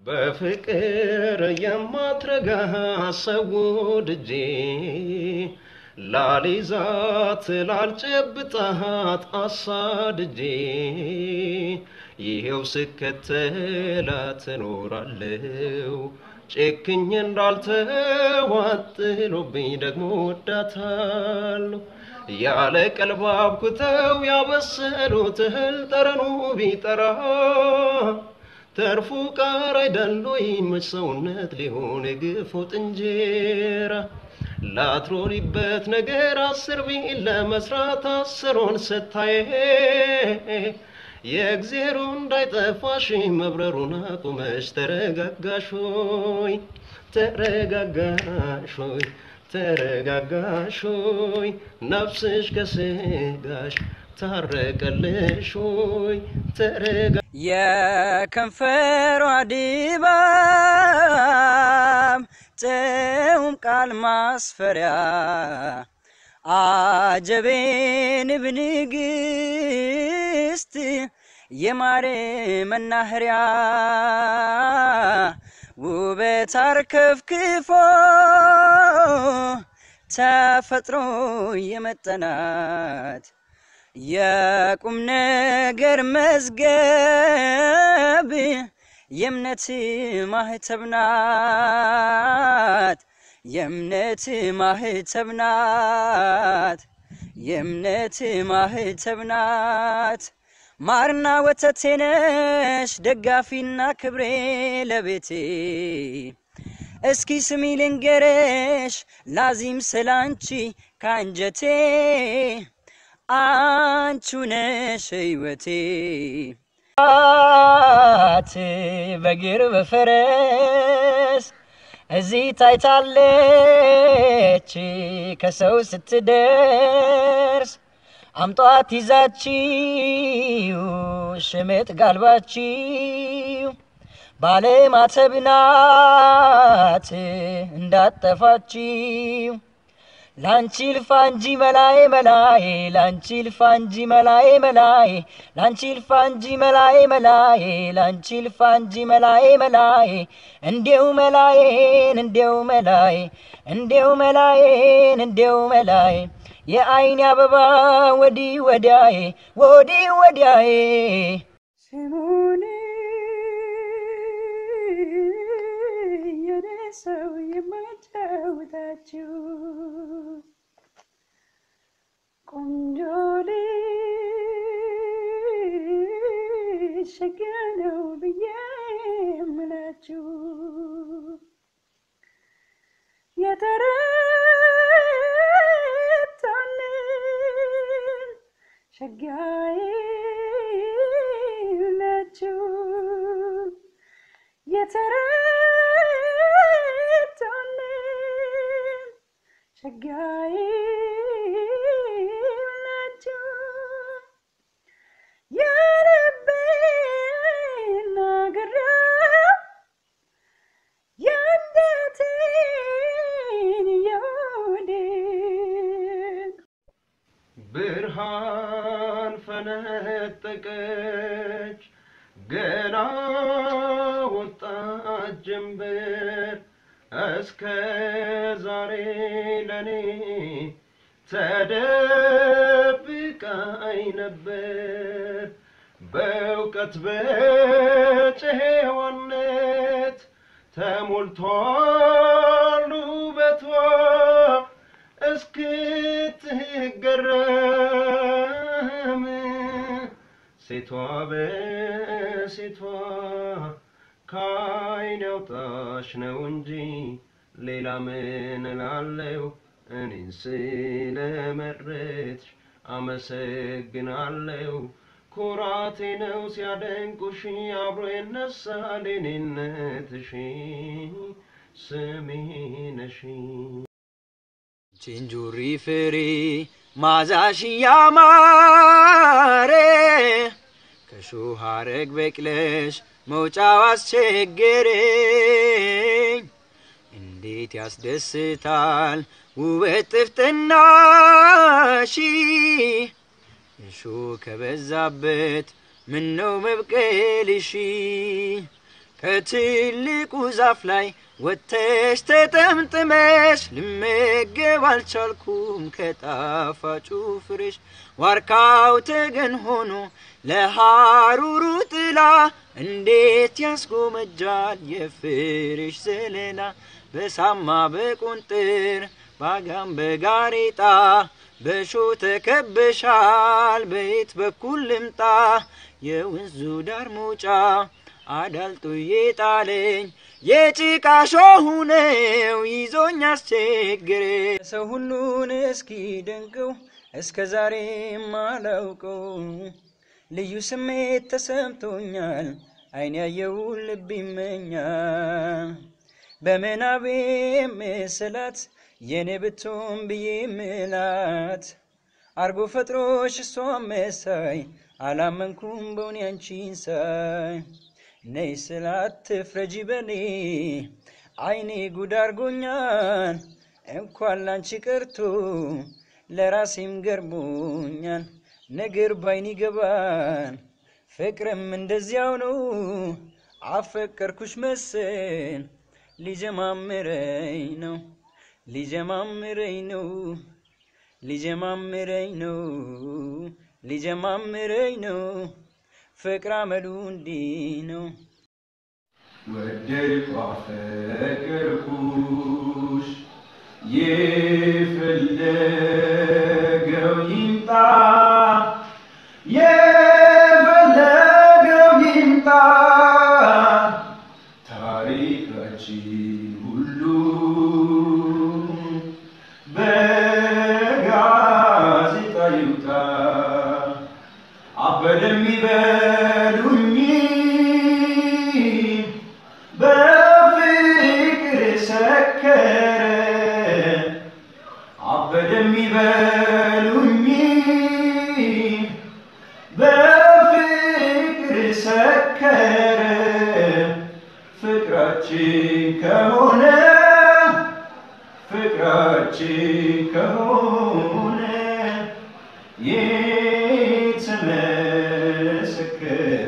በፍቅር የማትረጋ ሰው ወድጄ ላሊዛት ላልጨብጣት አሳድጄ ይሄው ስከተላት እኖራለሁ ጨክኜ እንዳልተዋት ጥሎብኝ ደግሞ ወዳታለሁ ያለ ቀልብ አብኩተው ያበሰሉት እህል ጠረኑ ቢጠራ ተርፉ ቃር አይደሎይ መች ሰውነት ሊሆን የግፎት እንጀራ ላትሮሪበት ነገር አስር ቢል ለመስራት አስሮን ስታየ የእግዜሩ እንዳይጠፋሽ መብረሩን አቁመሽ ተረጋጋሽ ሆይ ተረጋጋሽ ሆይ ተረጋጋሽ ሆይ ነፍስሽ ከስጋሽ ታረቀልሽ ሆይ ተረጋ የከንፈሯ ድባብ ጥዑም ቃል ማስፈሪያ አጀቤን ብንግስት የማር መናኸሪያ ውበት አርከፍክፎ ተፈጥሮ የመጠናት የቁም ነገር መዝገብ የእምነት ማህተብ ናት የእምነት ማህተብ ናት የእምነት ማህተብ ናት ማርና ወተቴ ነሽ ደጋፊና ክብሬ ለቤቴ እስኪ ስሚ ልንገረሽ ላዚም ስላንቺ ካንጀቴ አንቹ ነሽ ህይወቴ ት በግር በፈረስ እዚህ ታይታለች ከሰው ስትደርስ አምጧት ይዛችው ሽምጥ ጋልባችው ባለማተብ ናት እንዳጠፋችው ላንቺ ልፋ እንጂ መላዬ መላዬ ላንቺ ልፋ እንጂ መላዬ መላዬ ላንቺ ልፋ እንጂ መላዬ መላዬ ላንቺ ልፋ እንጂ መላዬ መላዬ እንዴው መላዬን እንዴው መላዬ እንዴው መላዬን እንዴው መላዬ የአይን አበባ ወዲህ ወዲያዬ ወዲህ ወዲያዬ ስሙን የኔ ሰው የማጫውታችሁ ቆንጆ ልጅ ሸጋ ነው ብዬ የምላችሁ የተረታልን ሸጋዬ ናችሁ የተረታልን ሸጋዬ ናችሁ የልቤን ናገሬው የአንጀቴን የሆዴን ብርሃን ፈነጠቀች ገና ወጣት ጀንበር እስከ ዛሬ ለኔ ተደብቃኝ ነበር በእውቀት በጨዋነት ተሞልቷል ውበቷ እስክትገረም ሴቷ በሴቷ ከአይን ያውጣሽ ነው እንጂ ሌላ ምን እላለሁ? እኔን ስለመረጥሽ አመሰግናለሁ። ኩራቴ ነው ሲያደንቁሽ አብሮ ይነሳል የኔነትሽ ስሜ ነሽ። ችንጁሪ ፍሬ ማዛሽ ያማረ ከሾህ ሐረግ በቅለሽ መውጫው አስቸገረኝ። እንዴት ያስደስታል ውበት ጥፍጥናሽ እሾህ ከበዛበት ምነው መብቀልሽ ከትልቁ ዛፍ ላይ ወጥተሽ ተጠምጥመሽ ልመገብ አልቻልኩም ከጣፋጩ ፍሬሽ ዋርካው ተገን ሆኖ ለሐሩሩ ጥላ እንዴት ያስጎመጃል የፍሬሽ ዘለላ በሳማ በቁንጥር ባጋም በጋሬጣ በሾ ተከበሻል በየት በኩል ልምጣ የወንዙ ዳር መውጫ አዳልጦ የጣለኝ የጭቃ ሾሁ ነው ይዞኝ አስቸግር ሰው ሁሉን እስኪ ደንቀው እስከ ዛሬ ማላውቀው ልዩ ስሜት ተሰምቶኛል አይን ያየውን ልብ ይመኛል በምናቤ ምስላት የኔ ብትሆን ብዬ ምላት አርጎ ፈጥሮሽ እሷን መሳይ አላመንኩም በውን ያንቺን ሳይ ነይ ስላት ትፍረጂ በኔ አይኔ ጉድ አርጎኛል እንኳን ላንቺ ቀርቶ ለራሴም ገርሞኛል ነገር ባይን ይገባል ፍቅርም እንደዚያው ነው አፈቀርኩሽ መስል ሊጀማምረኝ ነው ሊጀማምረኝ ነው ሊጀማምረኝ ነው ሊጀማምረኝ ነው ፍቅር አመሉ እንዲህ ነው ወደድኩ አፈቀርኩሽ የፈለገው ይምጣ የፈለገው ይምጣ ታሪካችን ሁሉ በጋዜጣ ይውጣ አበደም ይበሉኝ በፍቅር ሰከረ አበደም ይበሉኝ በፍቅር ሰከረ ፍቅራችን ከሆነ ፍቅራችን ከሆነ የተመሰከረ